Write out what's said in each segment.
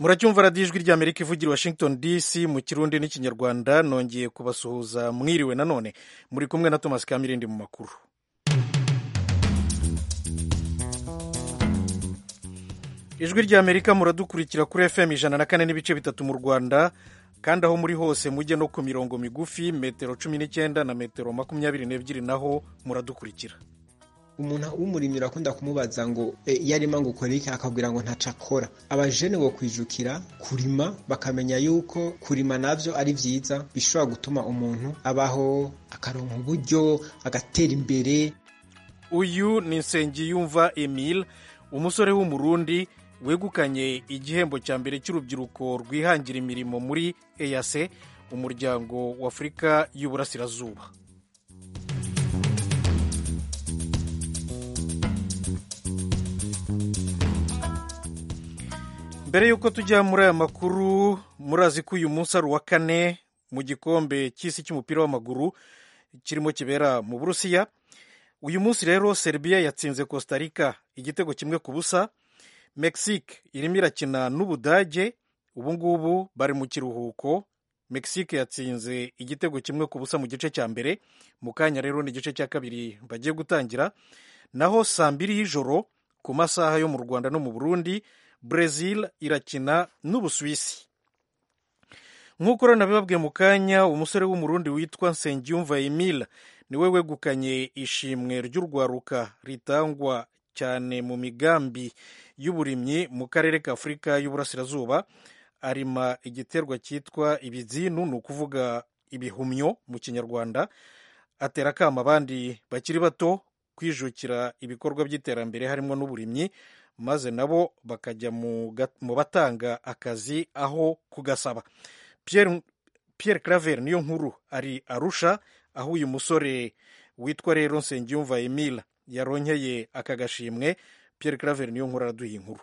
muracyumva radiyo ijwi ry'amerika ivugira washington dc mu kirundi n'ikinyarwanda nongeye kubasuhuza mwiriwe nanone muri kumwe na thomas kamirindi mu makuru ijwi ry'amerika muradukurikira kuri fm ijana na kane n'ibice bitatu mu rwanda kandi aho muri hose mujye no ku mirongo migufi metero cumi n'icyenda na metero makumyabiri n'ebyiri naho muradukurikira umuntu w'umurimyi urakunda kumubaza ngo iyo arima ngo ukore iki akabwira ngo ntaco akora abajene bo kwijukira kurima bakamenya yuko kurima navyo ari vyiza bishobora gutuma umuntu abaho akaronka uburyo agatera imbere uyu ni nsengiyumva emile umusore w'umurundi wegukanye igihembo cya mbere cy'urubyiruko rwihangira imirimo muri eyase umuryango w'afurika y'uburasirazuba mbere y'uko tujya muri aya makuru murazi ko uyu munsi ari uwa kane mu gikombe cy'isi cy'umupira w'amaguru kirimo kibera mu burusiya uyu munsi rero serbia yatsinze costa rica igitego kimwe ku busa mexique irimo irakina n'ubudage ubu ngubu bari mu kiruhuko mexique yatsinze igitego kimwe ku busa mu gice cya mbere mu kanya rero ni igice cya kabiri bagiye gutangira naho saa mbiri y'ijoro ku masaha yo mu rwanda no mu burundi Brazil irakina n'Ubusuwisi nk'uko rero nabibabwiye mu kanya umusore w'umurundi witwa Nsengiyumva Emile niwe wegukanye ishimwe ry'urwaruka ritangwa cyane mu migambi y'uburimyi mu karere ka Afurika y'Uburasirazuba arima igiterwa cyitwa ibizinu ni ukuvuga ibihumyo mu kinyarwanda atera akama abandi bakiri bato kwijukira ibikorwa by'iterambere harimo n'uburimyi maze nabo bakajya mu batanga akazi aho kugasaba Pierre Claver niyo nkuru ari arusha aho uyu musore witwa rero Nsengiyumva Emile yaronkeye aka gashimwe Pierre Claver niyo nkuru araduha inkuru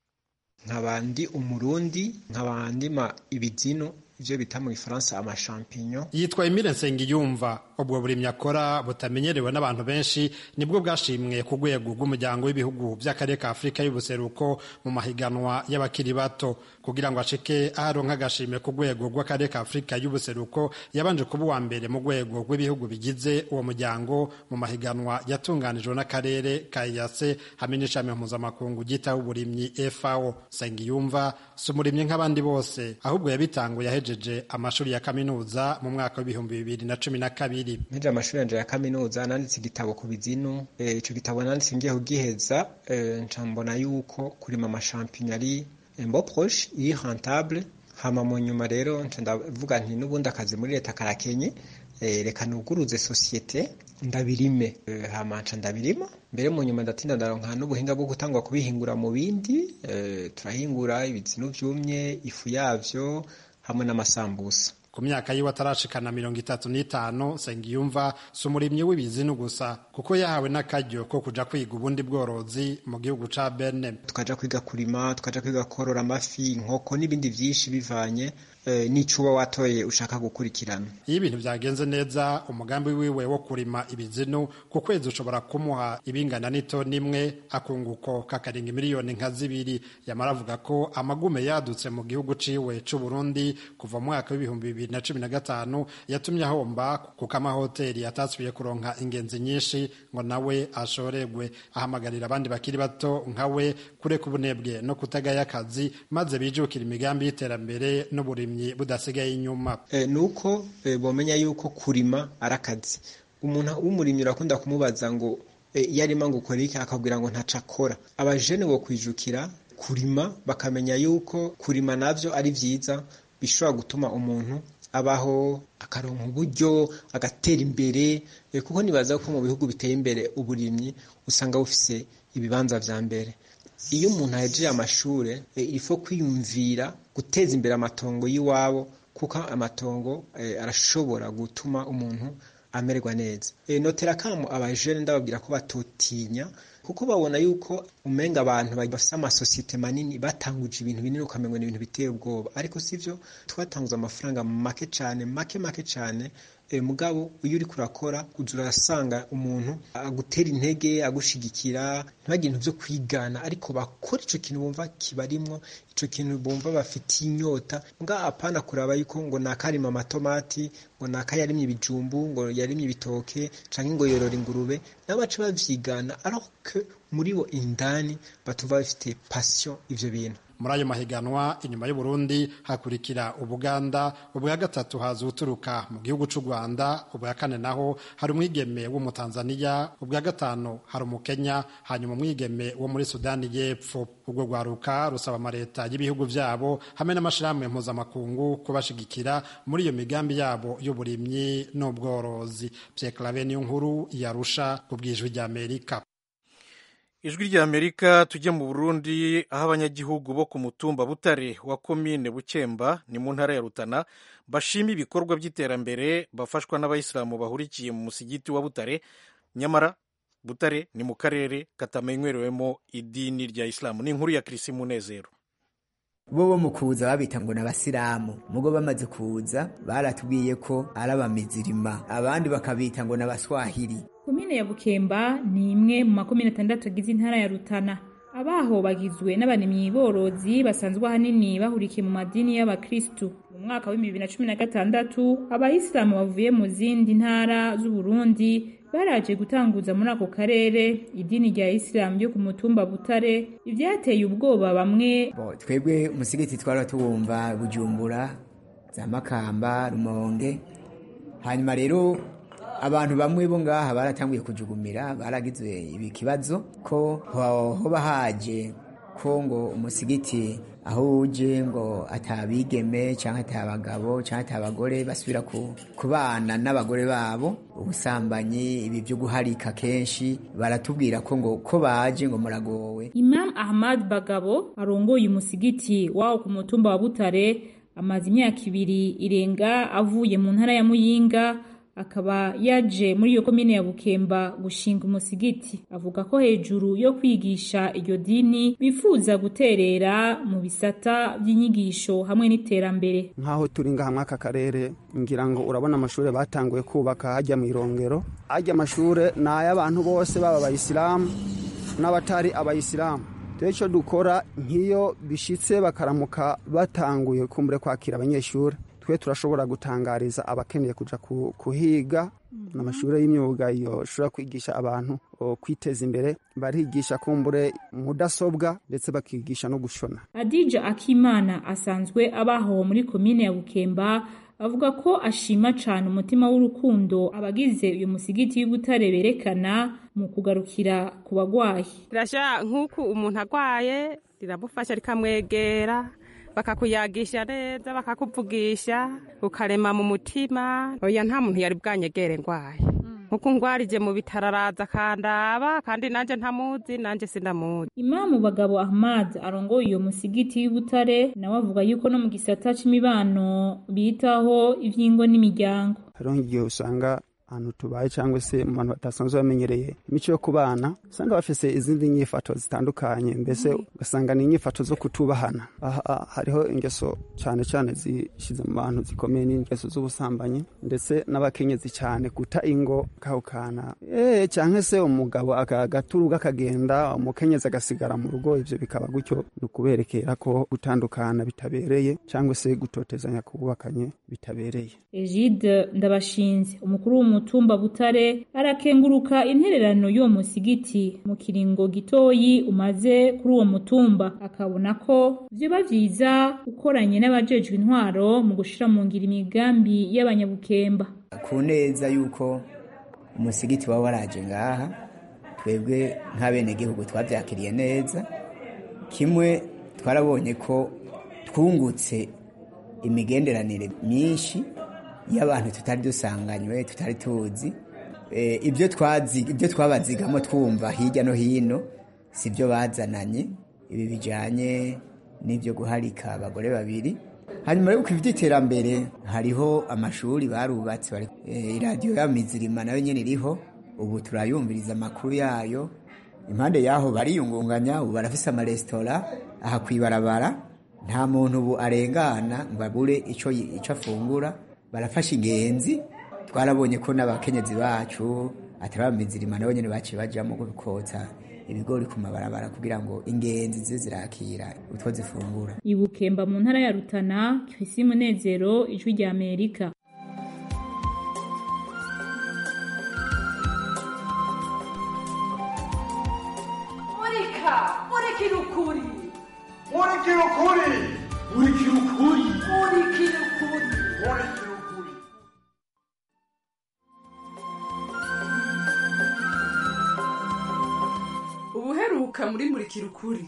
nkabandi umurundi nkabandima ibizino ivyo bita mu gifaransa amashampinyo yitwa Emile Nsengiyumva ubwo burimyi akora butamenyerewe n'abantu benshi nibwo bwashimwe ku rwego rw'umuryango w'ibihugu by'akarere ka Afurika y'ubuseruko mu mahiganwa y'abakiri bato kugira ngo ashike aharonka agashimwe ku rwego rw'akarere ka Afurika y'ubuseruko yabanje kuba uwa mbere mu rwego rw'ibihugu bigize uwo muryango mu mahiganwa yatunganijwe n'akarere ka EAC hamwe n'ishami mpuzamakungu ryitaho uburimyi FAO Nsengiyumva si umurimyi nk'abandi bose ahubwo yabitanguye yahejeje amashuri ya kaminuza mu mwaka w'ibihumbi bibiri na cumi na kabiri mpeje amashuri yanje ya kaminuza nanditse igitabo ku bizinu ico gitabo nanditse ngiye kugiheza nca mbona yuko kurima amashampinyo ari mbo proche iri rentable hama mu nyuma rero nca ndavuga nti n'ubundi akazi muri leta karakenye reka nuguruze sosiyete ndabirime hama nca ndabirima mbere mu nyuma ndatinda ndaronka n'ubuhinga bwo gutangwa kubihingura mu bindi turahingura ibizinu vyumye ifu yavyo hamwe n'amasambusa ku myaka yiwe atarashikana mirongo itatu n'itanu Nsengiyumva si umurimyi w'ibizinu gusa kuko yahawe n'akaryo ko kuja kwiga ubundi bworozi mu gihugu ca Benin tukaja kwiga kurima tukaja kwiga korora amafi inkoko n'ibindi vyinshi bivanye n'ico uba watoye ushaka gukurikirana iyo ibintu byagenze neza umugambi wiwe wo kurima ibizinu ku kwezi ushobora kumuha ibingana n'itoni imwe akunguko kakarenga miliyoni nka zibiri yamara avuga ko amagume yadutse mu gihugu ciwe c'u Burundi kuva mu mwaka w'ibihumbi bibiri na cumi na gatanu yatumye ahomba kuko amahoteli yatasubiye kuronka ingenzi nyinshi ngo nawe ashoregwe ahamagarira abandi bakiri bato nkawe kureka ubunebwe no kutagaya akazi maze bijukira imigambi y'iterambere n'uburimyi budasigaye inyuma ni uko bomenya yuko kurima ari akazi umuntu w'umurimyi urakunda kumubaza ngo iyo arima ngo ukore iki akabwira ngo ntaco akora abajene bo kwijukira kurima bakamenya yuko kurima navyo ari vyiza bishobora gutuma umuntu abaho akaronka uburyo agatera imbere kuko nibaza ko mu bihugu biteye imbere uburimyi usanga bufise ibibanza vya mbere iyo umuntu ahejeje amashure ifo kwiyumvira guteza imbere amatongo y'iwabo kuko amatongo arashobora gutuma umuntu amererwa neza notera kamo abajene ndababwira ko batotinya kuko babona yuko umenga abantu bafite amasosiyete manini batanguje ibintu binini ukamengo ni ibintu biteye ubwoba ariko sivyo twatanguza amafaranga make cane make make cane e, mugabo iyo uriko urakora uza urasanga umuntu agutera intege agushigikira ntibagire ibintu vyo kwigana ariko bakora ico kintu bumva kibarimwo ico kintu bumva bafitiye inyota mbwa apana kuraba yuko ngo nakarima amatomati ngo naka yarimye ibijumbu ngo yarimye ibitoke canke ngo yorora ingurube nabo baca bavyigana alors que muri bo indani batumva bafite passion ivyo bintu muri ayo mahiganwa inyuma y'uburundi hakurikira ubuganda ubwa gatatu haza uturuka mu gihugu c'u rwanda ubwa kane naho hari umwigeme w'umutanzaniya ubwa gatanu hari umukenya hanyuma umwigeme wo muri sudani y'epfo ubwo rwaruka rusaba amaleta y'ibihugu vyabo hamwe n'amashirahamwe mpuzamakungu kubashigikira muri iyo migambi yabo y'uburimyi n'ubworozi pyeklave niyo nkuru yarusha ku bwijwi ry'amerika ijwi rya amerika tujye mu burundi aho abanyagihugu bo ku mutumba butare wa komine bukemba ni mu ntara ya rutana bashima ibikorwa by'iterambere bafashwa n'abayisilamu bahurikiye mu musigiti wa butare nyamara butare ni mu karere katamenywerewemo idini rya isilamu ni inkuru ya kirisi munezero bo bo mu kuza babita ngo n'abasilamu mugo bamaze kuza baratubwiye ko ari abamizirima abandi bakabita ngo n'abaswahili komine ya bukemba ni imwe mu makomine atandatu agize intara ya rutana abaho bagizwe n'abarimyi borozi basanzwe ahanini bahurikiye mu madini y'abakristu mu mwaka wa bibiri na cumi na gatandatu abayisilamu bavuye mu zindi ntara z'uburundi baraje gutanguza muri ako karere idini rya isilamu ryo ku mutumba butare ivyateye ubwoba bamwe bo twebwe umusigiti twara tuwumva bujumbura za makamba rumonge hanyuma rero abantu bamwe bo ngaha baratanguye kujugumira baragize ibi kibazo ko hoba haje ko ngo umusigiti aho uje ngo atabigeme cyangwa atabagabo cyangwa atabagore basubira ku bana n'abagore babo ubusambanyi ibi byo guharika kenshi baratubwira ko ngo ko baje ngo muragowe imam ahmad bagabo arongoye umusigiti wawo ku mutumba wa butare amaze imyaka ibiri irenga avuye mu ntara ya muyinga akaba yaje muri iyo komine ya Bukemba gushinga umusigiti avuga ko hejuru yo kwigisha iryo dini bifuza guterera mu bisata by'inyigisho hamwe n'iterambere nk'aho turi ngaha muri aka karere ngira ngo urabona amashuri batanguye kubaka hajya mu irongero hajya amashuri ni ay'abantu bose baba abayisilamu n'abatari abayisilamu rero icyo dukora nk'iyo bishyitse bakaramuka batanguye kumbure kwakira abanyeshuri twe turashobora gutangariza abakeneye kuja kuhiga n'amashuri y'imyuga yoshobora kwigisha abantu kwiteza imbere barigisha kumbure mudasobwa ndetse bakigisha no gushona adija akimana asanzwe abaho muri komine ya bukemba avuga ko ashima cyane umutima w'urukundo abagize uyu musigiti w'ubutare berekana mu kugarukira ku bagwayi rirashya nk'uko umuntu agwaye riramufasha rikamwegera bakakuyagisha neza bakakuvugisha ukarema mu mutima oya nta muntu yari bwanyegere ndwaye nkuko ngwarije mu bitaro araza akandaba kandi nanjye ntamuzi nanjye sindamuzi imamu bagabo ahmad arongoye iyo musigiti y'ubutare nawe avuga yuko no mu gisata c'imibano bitaho ivyingo n'imiryango hariho igihe usanga ahantu tubaye cyangwa se mu bantu batasanzwe bamenyereye imico yo kubana usanga bafise izindi nyifato zitandukanye mbese ugasanga ni inyifato zo kutubahana aha hariho ingeso cyane cyane zishyize mu bantu zikomeye n'ingeso z'ubusambanyi ndetse n'abakenyezi cyane guta ingo kahukana eh cyangwa se umugabo agaturuga akagenda umukenyezi agasigara mu rugo ivyo bikaba gutyo ni ukuberekera ko gutandukana bitabereye cyangwa se gutotezanya kubakanye bitabereye Egide Ndabashinze umukuru w'umutumba Butare arakenguruka intererano y'uwo musigiti mu kiringo gitoyi umaze kuri uwo mutumba akabona ko vyoba vyiza ukoranye n'abajejwe intwaro mu gushira mu ngiro imigambi y'abanyabukemba ku neza yuko umusigiti waba waraje ngaha twebwe nk'abenegihugu twavyakiriye neza kimwe twarabonye ko twungutse imigenderanire myinshi y'abantu tutari dusanganywe tutari tuzi ibyo ibyo twabazigamo twumva hirya no hino si byo bazananye ibi bijyanye n'ibyo guharika abagore babiri hanyuma yo iby'iterambere hariho amashuri barubatse iradiyo ya mizirima nayo nyine iriho ubu turayumviriza amakuru yayo impande y'aho bariyungunganya ubu barafise amaresitora aha ku ibarabara nta muntu ubu arengana ngo abure icyo afungura barafasha ingenzi twarabonye ko n'abakenyezi bacu atari abamizirima nabo nyene baciye bajamo kotsa ibigori ku mabarabara kugira ngo ingenzi zize zirakira utwo zifungura ibukemba mu ntara ya rutana kwisi munezero ijwi rya amerika murika murikira ukuri murikira ukuri murikira ukuri murikira ukuri murikira ukuri ubuheruka muri murikira ukuri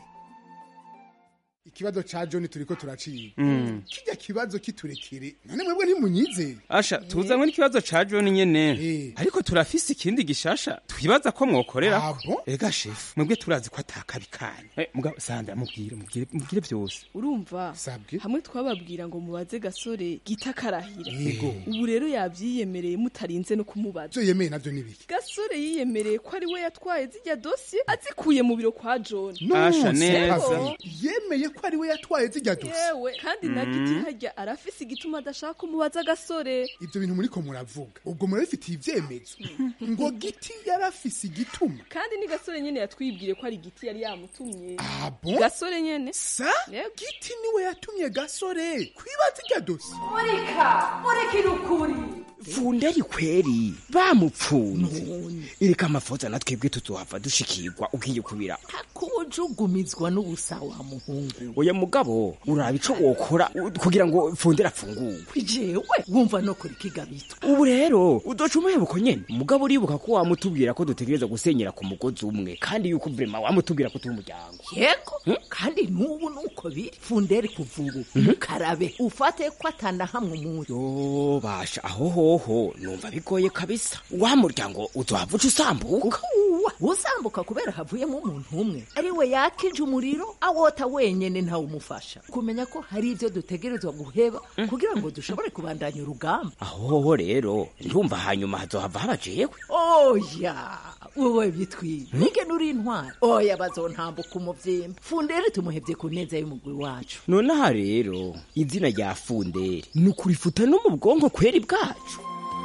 ikibazo ca John turiko turaciye kijya kibazo kiturekere none mwebwe ntimunyize asha tuzanywe n'ikibazo ca John nyene ariko turafise ikindi gishasha twibaza ko mwokorera Abo? ega shefu mwebwe turazi ko atakabikanye eh, mugabo sandra mubwire mubwire mubwire byose urumva sabwe hamwe twababwira ngo mubaze gasore gita karahira Yego. ubu rero yavyiyemereye mutarinze no kumubaza ivyo yemeye navyo nibiki gasore yiyemereye ko ari we yatwaye zijya dosiye azikuye mu biro kwa john Asha, neza. Yego. yemeye ko ari we yatwaye zijya dosiye yewe kandi na giti harya arafise igituma adashaka kumubaza gasore ivyo bintu muriko muravuga ubwo murabifitiye ivyemezo ngo giti yarafise igituma kandi ni gasore nyene yatwibwiye ko ari giti yari yamutumye abo gasore nyene sa giti niwe yatumye gasore kwibaza ijya dosiye murika murikira ukuri funderi kweri bamupfunze ireka amafoza na twebwe tuzohava dushikirwa ugiye kubira kubujugumizwa n'ubusa wa muhungu oya mugabo uraba ico wokora u- kugira ngo fundera afungurwe jewe wumva no kuri kigabito ubu rero udoca umuhebuko nyene mugabo uribuka ko wamutubwira ko dutegereza gusenyera ku mugozi umwe kandi yuko vrema wamutubwira ko turi umuryango yego kandi n'ubu nuko biri funderi kuvubu karabe ufate ko atanda hamwe umuntu yo basha aho hoho numva bigoye kabisa wa muryango uzohava uca usambuka uwa usambuka kubera havuyemo umuntu umwe ari we yakije umuriro awota wenyene ntawe umufasha kumenya ko hari ibyo dutegerezwa guheba kugira ngo dushobore kubandanya urugamba aho hoho rero ndumva hanyuma hazohava haba jewe oya wowe bitwiye nige nuri intwari oya bazontambuka umuvyimba funderi tumuhevye ku neza y'umugwi wacu nonaha rero izina rya funderi ni ukurifuta no mu bwonko kweri bwacu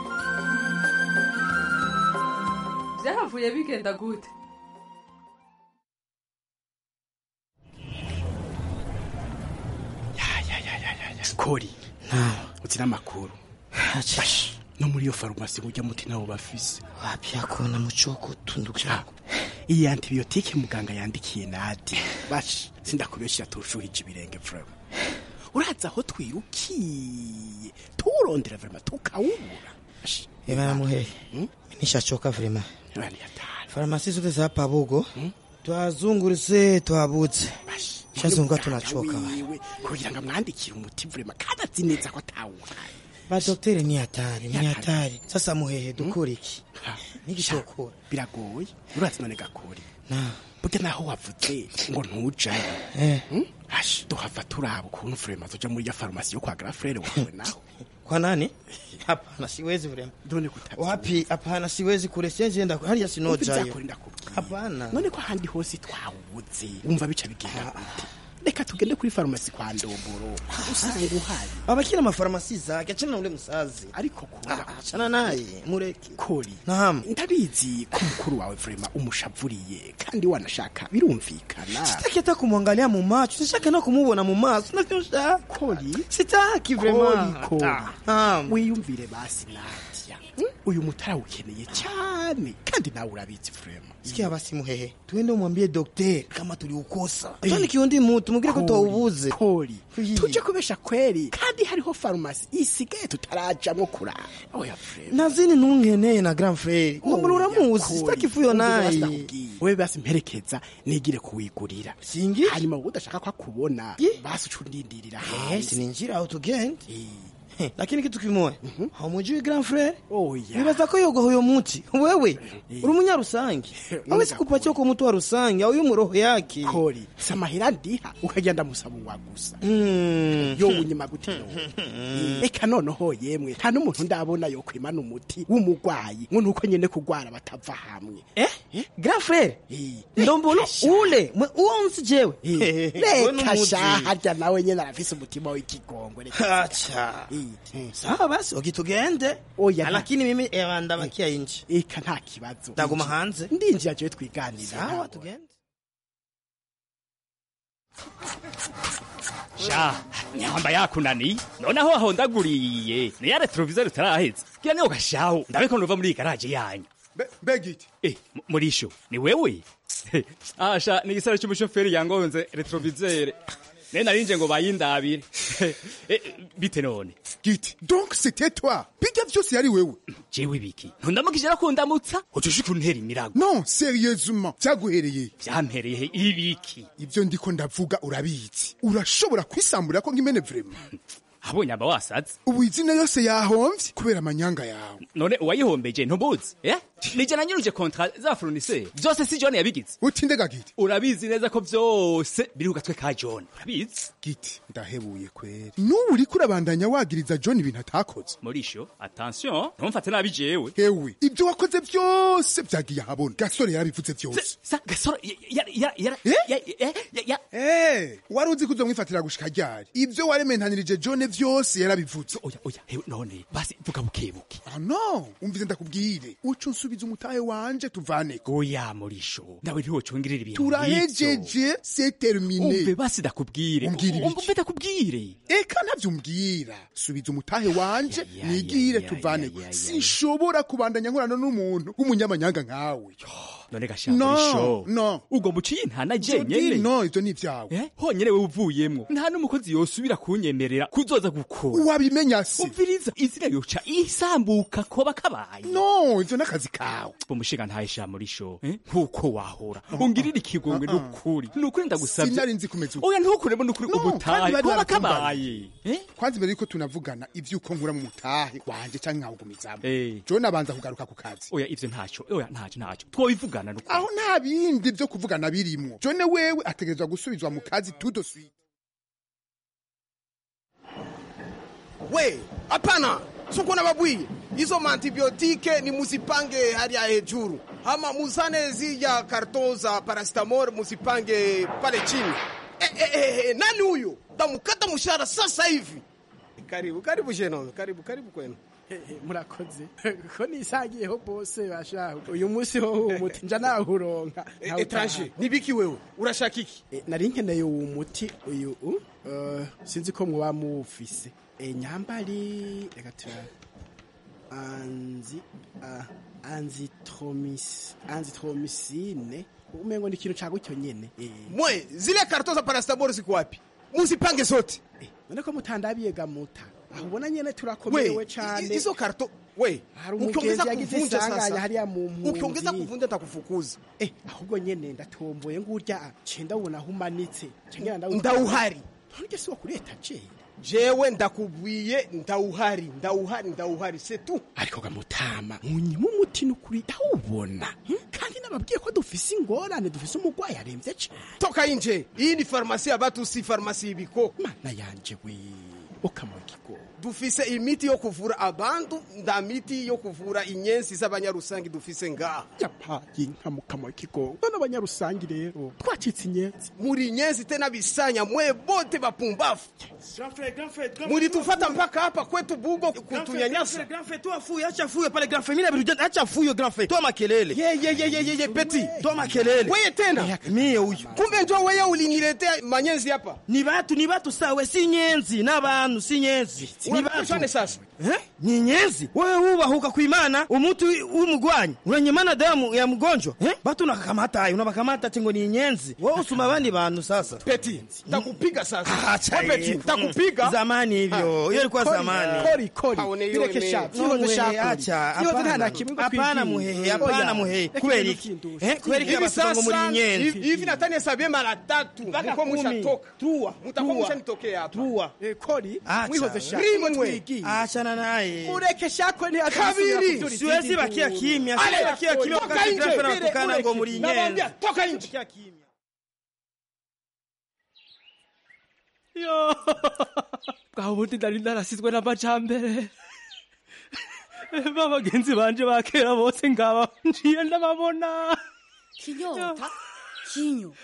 byahavuye bigenda gute kori utsira amakuru Bash, no muri iyo farumasi ujya muti nabo bafise wapi akona muchoko tunduka iyi antibiyotike muganga yandikiye nadi bash sindakubeshyira turushuhije ibirenge vrema uraza aho twirukiye tuwurondera vrema tukawubura Bash, ebana muhehe nishachoka vrema Nani hatari farumasi zote za hapa bugo twazunguritse twabutse shazunguka tunachoka wa. wiwe kugira ngo amwandikire umuti vrema kandi azi neza ko atawuhaye badokteri ni hatari ni hatari sasa muhehe dukora iki nigishokora biragoye urazi none gakori na burya naho wavuze ngo ntujayo eh Hmm? Ash, tuhava turaba ukuntu vrema zoja muri ya farumasi yo kwa grafrere wawe naho kwa nani hapana siwezi vrema none kutazi wapi hapana siwezi kule siwezi enda hariya sinojayo Umva ndakubwira. hapana none ko ahandi hose twawubuze wumva bica bigenda gute reka tugende kuri farumasi kwa ndomboro usanga uhari abakira amafarumasi zake achana na ule msazi ariko kunda achana naye mureke kori naam ndabizi ko mukuru wawe vrema umushavuriye kandi wanashaka birumvikana sitaki hata kumwangalia mu macho sitaki na kumubona mu maso navyosha kori sitaki vrema kori kori Ah, naam. wiyumvire basi nadia Hmm? uyu mutara ukeneye cyane kandi nawe urabizi vrema sikia basi muhehe tuende umwambie daktari kama tuliukosa atani kiundi mutu mugire ko twawubuze kori tuje kubesha kweri kandi hariho farumasi isigaye tutarajamwo kurara oya vrema nazini ntunkeneye na grand frere ngomba uramuzi sitaki fuyo naye wewe basi mperekeza nigire kuwigurira singi hanyuma wowe udashaka ko akubona basi uca undindirira Eh, hanze sininjira aho tugende Eh, lakini kitu kimoya haumujui grand frere oya nibaza ko yoga huyo muti wewe uri umunyarusange awezi kupatia uko mtu wa rusange au mu roho yake kori samahira ndiha ukagenda musaba uwa gusa Mm. yo unyima gute eka noneho yemwe nta n'umuntu ndabona yo kwimana umuti w'umugwayi ngo nuko nyene kugwara batava hamwe eh grand frere ndombolo ule mwe- uwo nsi jewe reka sha harya nawe nyene arafise umutima w'ikigongwe reka acha sawa basi okitugende Oya, nta- lakini mimi ewa ndabakia inje eka nta kibazo ndaguma hanze ndinjira jewe twiganira sawa tugende sha nyamba yakunaniye noneho wahondaguriye ni ya retroviseur utarahetse kira niyo gashaho ndabeko nuva muri iyi garaje yanyu begiti eh mu- murisho ni wewe asha ni igisara cy'umushoferi yangonze retroviseur ne narinje ngo bayindabire Eh, bite none giti donc c'était toi bijya byose yari wewe jewe biki ntundamukije ko ndamutsa ucushika untera imirago non sérieusement byaguhereye byampereye ibiki ibyo ndiko ndavuga urabizi urashobora kwisamburira ko nk'imene vraiment abonye aba wasaze ubu izina yose yahomvye kubera amanyanga yawe none uwayihombeje ntubuzi eh nije nanyuruje kontra za fournisseur byose si John yabigize utindega giti urabizi neza ko byose biri ku gatwe ka John urabizi giti ndahebuye kweri n'ubu uriko urabandanya wagiriza john ibintu atakoze murisho attention ntumfate nabi jewe hewe ibyo wakoze byose byagiye ahabona gasore yarabivuze byose sa gasore ya ya ya ya ya ya Eh, wari uzi ko uzomwifatira gushika ryari ibyo warementanirije john byose yarabivuze oya oya hewe none basi vuga bukebuke ah no umvize ndakubwire uco nsubiza umutahe wanje tuvaneko oya murisho nawe ntiwo congirira ibintu turahejeje c'est terminé umve basi ndakubwire umbwire ibiki umve ndakubwire eka ntavyo umbwira subiza umutahe wanje nigire tuvaneko sinshobora kubandanya nkorana n'umuntu w'umunyamanyanga nkawe none gasha No, murisho no. ubwo muciye ntana Jody, jenyene no ivyo ni ivyawe Eh, honyene wewe uvuyemwo nta n'umukozi yosubira kunyemerera kuzoza gukora wabimenya se umviriza izina yoca isambuka koba kabaye no ivyo n'akazi kawe umushinga ntayisha muri sho eh? nkuko wahora ungirira ikigongwe n'ukuri n'ukuri ndagusabye sinari nzi kumeza uko oya ntukuremo n'ukuri No, kandi ubutahe bari koba baratunganye. kabaye kwanza imbere yuko tunavugana ivyuko nkura mu mutahe wanje canke nkawugumizamo Eh. john abanza kugaruka ku kazi oya ivyo ntacyo oya ntacyo ntacyo twobivugana n'ukuri aho nta bindi vyo kuvugana birimwo john wewe ategerezwa gusubizwa mu kazi tout de suite we hapana suko nababwiye izo maantibiotike ni muzipange hali ya hejuru ama muzane zija karton za paracetamol muzipange pale chini e, e, e, e, nani huyo tamukata mshahara sasa hivi karibu karibu sheno karibu karibu kwenu murakoze ko nisagiyeho bose bashaho uyu munsi ho umuti nja nawuronka E- etranger nibiki wewe urashaka iki nari nkeneye uwo muti uyu uh, uh, sinzi ko mwoba muwufise e, nyambari reka turabe anzi uh, anzitromis anzitromicine umengo ni ikintu cagutyo nyene eh. mwe zile karton za paracetamol ziko wapi muzipange zote none ko mutandabiye gamuta aho ubona nyene we turakomerewe i- cane izo karton we hari umugenzi yagize isanganya hariya mu mpunzi ukiongeza kuvunja ntakufukuza eh ahubwo nyene ndatomboye ngurya cenda ubona humanitse cengera ndawutwara. ndawuhari none si wo kuri etajeri jewe ndakubwiye ndawuhari ndawuhari ndawuhari setu ariko gamutama munyima umuti n'ukuri ndawubona hmm? kandi nababwiye ko dufise ingorane dufise umurwayi aremvye cane toka inje iyi ni farumasi ya batu si farumasi y'ibiko mana yanje we ukamugigo dufise imiti yo kuvura abantu nda miti yo kuvura inyenzi z'abanyarusangi dufise ngaha yapaye nka mukama w'ikigo none abanyarusangi rero twacitse inyenzi muri inyenzi tena bisanya mwe bote bapumbafu mulitufata mpaka hapa kwetu bugo kutunyanyasa acha fuyo grand frère toa makelele ye ye ye ye ye ye peti toa makelele weye tena mie huyu kumbe njo weye uliniletea manyenzi hapa ni batu ni batu sawe si nyenzi n'abantu si nyenzi ni Unatushane batu sasa eh? ni nyenzi wewe wubahuka kuimana umutu w'umugwanyi uranyemana damu ya mgonjwa eh? batu nakakamata ayo unabakamata ati ngo ni nyenzi wewe usuma abandi bantu sasa peti takupiga sasa Acha We peti ye. takupiga zamani hivyo hiyo ilikuwa Kori, zamani kori kori Haone hiyo bireke ime- sha No, vyihoze muhehe, sha acha, vyihoze nta hapana. na kimwe ngo Hapana, twibwire. muhehe, hapana, Oya, muhehe. reka Kubera ibintu iki? vyindusha. Eh, kubera iki hivi abasongo muri sasa nyenzi hivi hivi natani hesabie mara tatu muko mushatoka Trua, mutakuwa trua. mushanitokea hapa Trua. Eh, kori Acha, mwihoze sha rimwe. ngo twigiye achana naye ureke shako ni Kabiri. siwezi bakia kimya siwezi bakia kimya toka wakati nje grafe anatukana ngo muri Nawaambia, nyenzi toka nje Bakia kimya yo bwa bundi nari narasizwe n'amajambere babagenzi banje ba kera bose ngaba njiye ndababona kinyota kinyo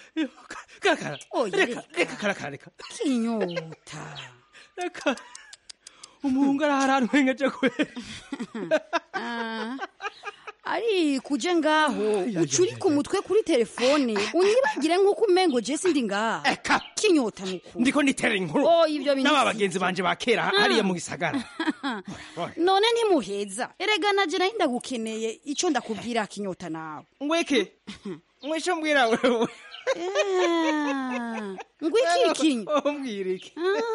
karakara Oya, reka reka. reka karakara reka kinyota reka umuhungu araharantwengeje kwera Ah, ari kuje ngaho ucuri ku mutwe kuri telefone unyibagire nk'uko umengo je sindi ngaha kinyota nuku ndiko nitera inkuru Oh, ibyo bintu n'aba si- bagenzi banje ba kera Ah. hariya mu gisagara none ntimuheza erega naje nahi ndagukeneye ico ndakubwira kinyota nawe ngweke mwisho mbwira wewe ngwiki kinyo umbwira iki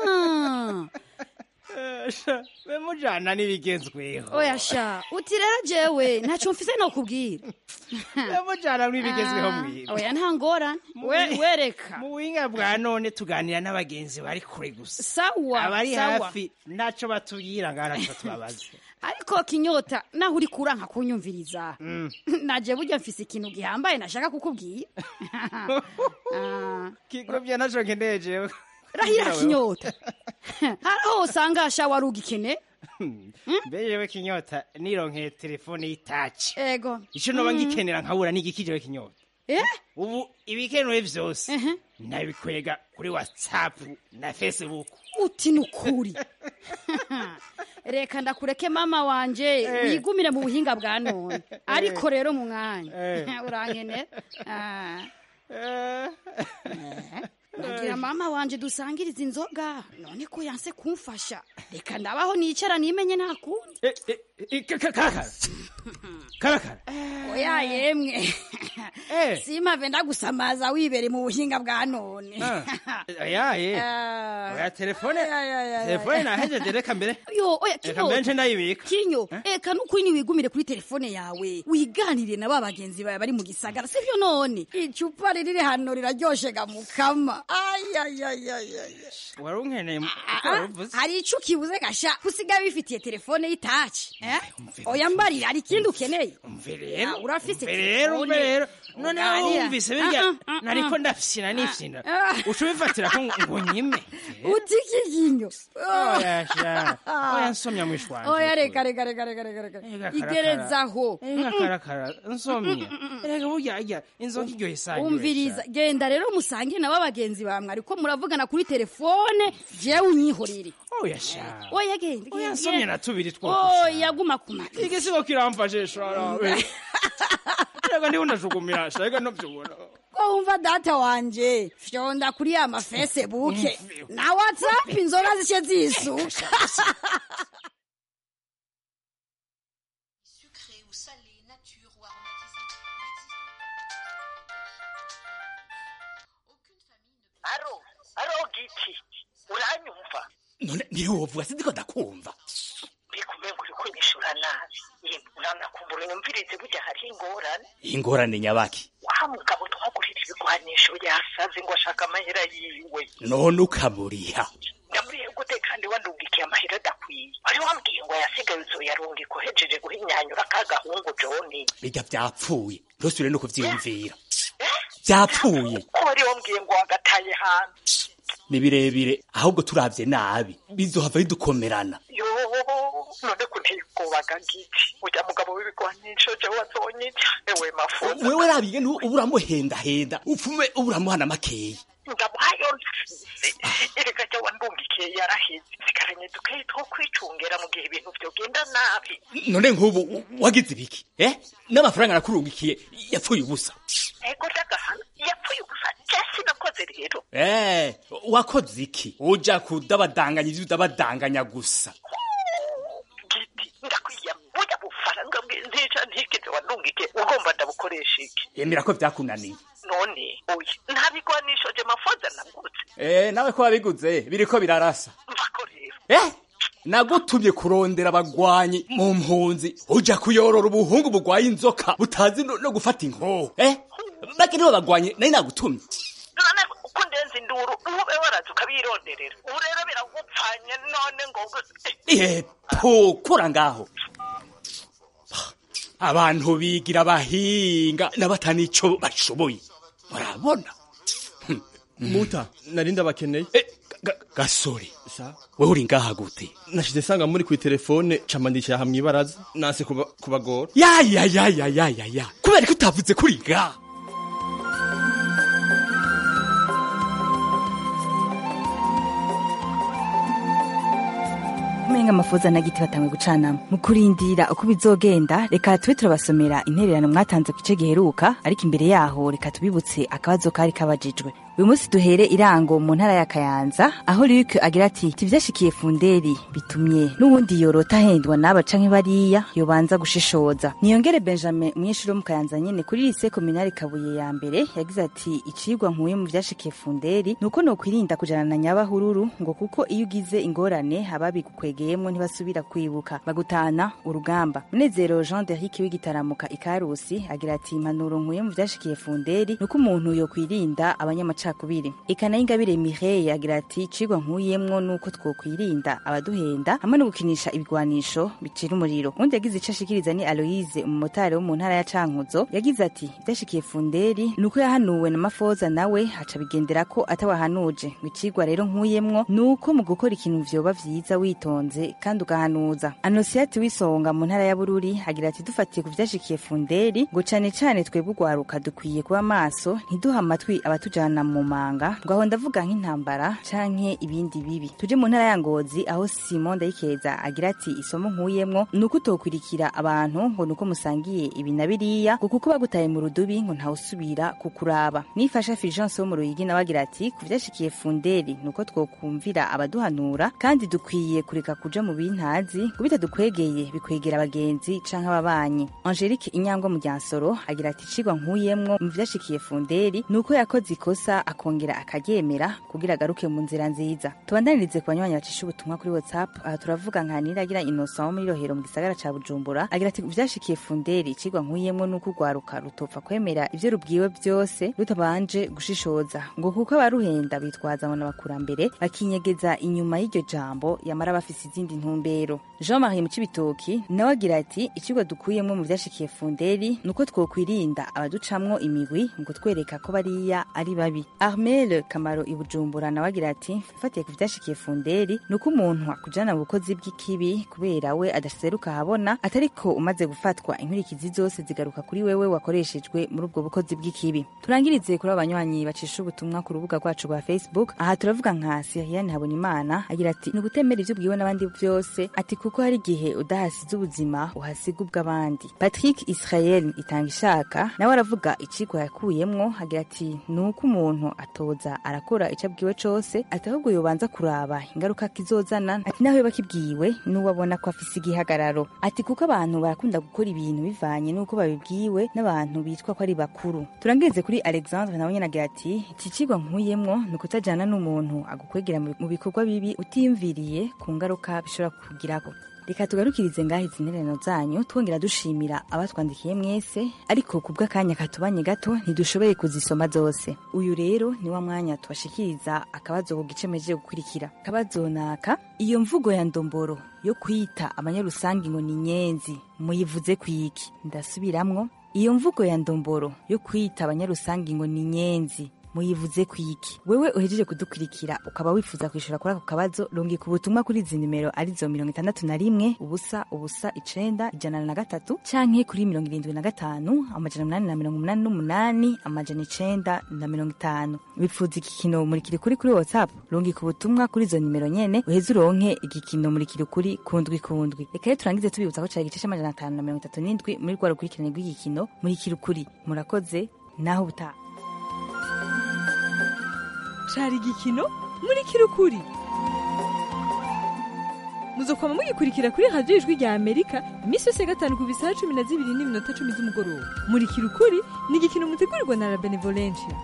sha bemujana n'ibigezweho oya sha uti rero jewe ntacyo mfise no kubwira bemujana n'ibigezweho Ah, mwira oya nta ngorane We- wereka mu buhinga bwa none tuganira n'abagenzi bari kure gusa sawa abari sawa. hafi naco batubwira ngaho naco tubabaza ariko kinyota naho uri kuranka kunyumviriza Mm. naje burya mfise ikintu gihambaye nashaka kukubwira Ah, kigobye naco nkeneye jewe rahira kinyota haraho usanga sha wari ugikene mbe jewe kinyota nironkeye telefone y'itaci ego ico noba Mm. ngikenera nkabura n'igiki jewe kinyota Eh? ubu ibikenewe vyose nabikwega kuri whatsapp na facebook uti nukuri reka ndakureke mama wanje Eh. wigumire mu buhinga bwa none ariko rero mu mwanya Eh. urankene Ah. nagira mama wanje dusangiriza inzoga none ko yanse kumfasha reka ndabaho nicara nimenye nta kundi karakara karakara oya yemwe simave ndagusamaza wibere mu buhinga bwa none yaye Ah. oya telefone Ay, ay, ay, ay, telefone ay. nahejeje reka mbere yo oya reka kinyo mbere nce ndayibika kinyo eka nukuri niwigumire kuri telefone yawe wiganire na ba bagenzi bawe bari mu gisagara sivyo none icupa riri hano riraryoshe ga mukama ayayayayay wari unkeneye mu- uko Ah, waruvuze hari ico ukibuze gasha usigaye wifitiye telefone y'itaci eh? oya mbarira hari ikindi ukeneye umve rero Ah, urafise umve rero umve rero none Uganira. wumvise birya Ah, ah, ah, nariko ah. ndafyina nifyina Ah. uca ubifatira ko ngo nyime uti kiginyo oya sha oya nsomya mwishwanje oya reka reka reka reka reka reka karakara. igerezaho Inka karakara nsomye reka burya arya inzoga iryohe sanyu umviriza genda rero musange nabo bagenzi bamwe ariko muravugana kuri telefone jewe unyihorere oya sha oya genda oya genda, nsomye genda. na tubiri twoko oya guma kuma igisigo kiramfashe sharabe reka ndiho ndajugumira sha reka ntubyubona ko wumva data wanje fyonda kuri ya mafesebuke na whatsapp inzoga zice zisuka aro aro giti uranyumva none niwe wovuga sindiko ndakumva mbikumengo uri kunyishura nabi yemwe uranakumbura unyumvirize burya hariho ingorane ingorane nyabaki wa mugabo twagurira ibigwanisho yasaze ngo ashaka amahera yiwe none ukamuriha ndamuriye gute kandi wandugikiye amahera adakwiye wari wambwiye ngo yasigaye uzoyarungika uhejeje guhinyanyura ka gahungu joni bijya byapfuye ntusubire no kuvyiyumvira byapfuye ko wari wambwiye ngo wagataye hanze ni birebire ahubwo turavye nabi bizohava bidukomerana yo none kunteye ubwobaga giti ujya mugabo w'ibigwanisho jewe wazonyica ewe mafuza wewe rabiye ntu uba uramuhendahenda upfume uba uramuhana makeyi ndamuhayo erega jya wandungikiye yaraheze sigaranye dukeyi two kwicungera mu gihe ibintu vyogenda nabi none nk'ubu wagize ibiki eh n'amafaranga nakurungikiye yapfuye ubusa ego dagahana yapfuye gusa jesi nakoze rero eh wakoze iki uja kudabadanganya ivyo udabadanganya gusa giti ndakwiya burya bufaranga bw'intica ntigeze wandungikiye ugomba ndabukoresha iki yemera ko vyakunaniye none oya nta bigwanisho je mafoza nagutse eh nawe ko wabiguze biriko birarasa mvako rero eh nagutumye kurondera abagwanyi mu mpunzi uja kuyorora ubuhungu bugwaye inzoka butazi no, no gufata inkoho eh bake nibo bagwanye nari nagutumye none uko ndenze induru ube waraza ukabironderera ubu rero biragupfanye none ngo yepo kura ngaho abantu bigira abahinga n'abatanico bashoboye murabona muta nari ndabakeneye gasore sa wewe uri ngaha gute nashize sanga muri kwi telefone camandikira hamwe ibaraza nase kuba- kubagora ya ya ya ya ya ya ya kubera ko utavuze kuri ngaha umenga canke amafoza na giti batangwe gucanamo mu kurindira uko bizogenda reka tube turabasomera intererano mwatanze ku gice giheruka ariko imbere yaho reka tubibutse akabazo kari kabajijwe uyu munsi duhere irango mu ntara ya kayanza aho Luc agira ati tivyashikiye funderi bitumye n'ubundi yorota ahendwa n'aba canke bariya yobanza gushishoza niyongere benjamin umunyeshuri wo mu kayanza nyene kuri lise kominari kabuye ya mbere yagize ati icigwa nkuye mu vyashikiye funderi nuko nokwirinda kujana na nyabahururu ngo kuko iyo ugize ingorane ababigukwegeyemwo ntibasubira kwibuka bagutana urugamba munezero jean derike w'igitaramuka ikarusi agira ati impanuro nkuye mu vyashikiye funderi nuko umuntu yokwirinda abanyamacakubiri ikana y'ingabire mireille agira ati icigwa nkuyemwo nuko twokwirinda abaduhenda hamwe no gukinisha ibigwanisho bicira umuriro undi yagize ico ashikiriza ni aloise umumotari wo mu ntara ya cankuzo yagize ati vyashikiye funderi nuko yahanuwe na mafoza nawe haca bigendera ko atawahanuje ngo icigwa rero nkuyemwo nuko mu gukora ikintu vyoba vyiza witonze kandi ugahanuza anosiati w'isonga mu ntara ya bururi agira ati dufatiye ku vyashikiye funderi ngo cane cane twebwe ugwaruka dukwiye kuba maso ntiduha amatwi abatujana mu manga ngo aho ndavuga nk'intambara canke ibindi bibi tuje mu ntara ya ngozi aho simon ndayikeza agira ati isomo nkuyemwo nuko utokwirikira abantu ngo nuko musangiye ibi na biriya ngo kuko bagutaye mu rudubi ngo ntawusubira kukuraba nifasha fulgence wo mu ruyigi nawe agira ati ku vyashikiye funderi nuko twokumvira abaduhanura kandi dukwiye kureka kuja mu bintazi ngo bitadukwegeye bikwegera abagenzi canke ababanyi angelique inyangwa mu ryansoro agira ati icigwa nkuyemwo mu vyashikiye funderi nuko yakoze ikosa akongera akaryemera kugira agaruke mu nzira nziza tubandanirize ku banywanyi bacisha ubutumwa kuri whatsapp aha turavuga nka niragira innocent wo muri rohero mu gisagara ca bujumbura agira ati vyashikiye funderi icigwa nkuyemwo nuko urwaruka rutopfa kwemera ivyo rubwiwe vyose rutabanje gushishoza ngo kuko abaruhenda bitwaza ngo n'abakurambere bakinyegeza inyuma y'iryo jambo yamara bafise izindi ntumbero jean marie mu cibitoki nawe agira ati icigwa dukuyemwo mu vyashikiye funderi nuko twokwirinda abaducamwo imigwi ngo twereka ko bariya ari babi armel kamaro i bujumbura nawe agira ati fatiye ku vyashikiye funderi nuko umuntu akujana mu bukozi bw'ikibi kubera we adaseruka ahabona atariko umaze gufatwa inkurikizi zose zigaruka kuri wewe wakoreshejwe muri ubwo bukozi bw'ikibi turangirize kuri abo banywanyi bacisha ubutumwa ku rubuga rwacu rwa facebook aha turavuga nka siriane habonimana agira ati ni ugutemera ivyo ubwiwe n'abandi vyose ati kuko hari igihe udahasize ubuzima uhasiga ubw'abandi patrick israel itanga ishaka nawe aravuga icigwa yakuyemwo agira ati nuko umuntu atoza arakora ico abwiwe cose ati ahubwo yobanza kuraba ingaruka kizozana ati naho yoba kibwiwe n'uwo abona ko afise igihagararo ati kuko abantu barakunda gukora ibintu bivanye n'uko babibwiwe n'abantu bitwa ko ari bakuru turangirize kuri alexandre nawe nyene agira ati iki cigwa nkuyemwo ni ukutajana n'umuntu agukwegera mu bikorwa bibi utiyumviriye ku ngaruka bishobora kukugirako reka tugarukirize ngaho izi ntererano zanyu twongera dushimira abatwandikiye mwese ariko ku bw'akanya katubanye gato ntidushoboye kuzisoma zose uyu rero ni wa mwanya tubashikiriza akabazo ku gice mejeje gukurikira akabazo naka iyo mvugo ya ndomboro yo kwita abanyarusangi ngo ni nyenzi muyivuze kwiki ndasubiramwo iyo mvugo ya ndomboro yo kwita abanyarusangi ngo ni nyenzi muyivuze kwiki wewe uhejeje kudukurikira ukaba wifuza kwishura kuri ako kabazo rungika ubutumwa kuri izi nimero arizo mirongo itandatu na rimwe ubusa ubusa icenda ijana na gatatu canke kuri mirongo irindwi na gatanu amajana umunani na mirongo umunani n'umunani amajana icenda na mirongo itanu wifuza igikino murikiri kuri kuri whatsapp rungika ubutumwa kuri izo nimero nyene uheze uronke igikino murikiri kuri kundwi kundwi reka rero turangize tubibutsa ko cari igice c'amajana atanu na mirongo itatu n'indwi muri rwa rukurikirane rw'igikino murikiri ukuri murakoze naho ubutaha cari igikino muri kirukuri muzokwama mugikurikira kuri radiyo ijwi rya amerika iminsi yose ya gatanu ku bisaha cumi na zibiri n'iminota cumi z'umugoroba muri kirukuri ni igikino mutegurirwa na la benevolencia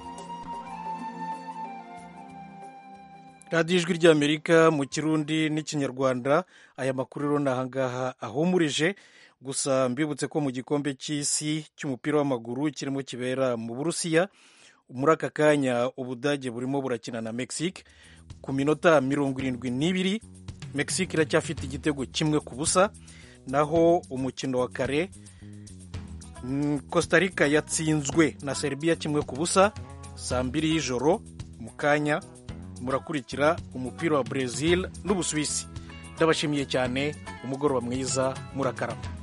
radiyo ijwi ry'amerika mu kirundi n'ikinyarwanda aya makuru rero ni ahangaha ahumurije gusa mbibutse ko mu gikombe cy'isi cy'umupira w'amaguru kirimo kibera mu burusiya muri aka kanya ubudage burimo burakina na mexique ku minota mirongo irindwi n'ibiri mexique iracyafite igitego kimwe ku busa naho umukino wa kare costa rica yatsinzwe na serbia kimwe ku busa saa mbiri y'ijoro mu kanya murakurikira umupira wa brezil n'ubusuwisi ndabashimiye cyane umugoroba mwiza murakarama